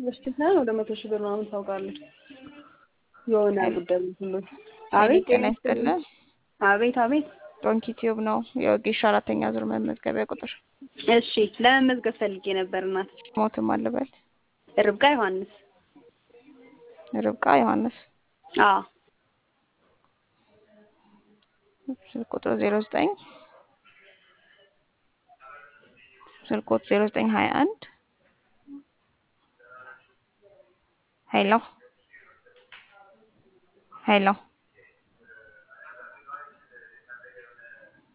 በፊት ሳይሆን ወደ መቶ ሺህ ብር ምናምን ታውቃለች የሆነ ጉዳይ ሁሉ ሄሎ አቤት ጤና ይስጥልን። አቤት አቤት ዶንኪ ቲዩብ ነው የወጌሻ አራተኛ ዙር መመዝገቢያ ቁጥር እሺ ለመመዝገብ ፈልጌ ነበር እናት ሞትም አለበል ርብቃ ዮሐንስ ርብቃ ዮሐንስ አዎ ስልክ ቁጥሩ ዜሮ ዘጠኝ ስልክ ቁጥሩ ዜሮ ዘጠኝ ሀያ አንድ ሄሎ ሄሎ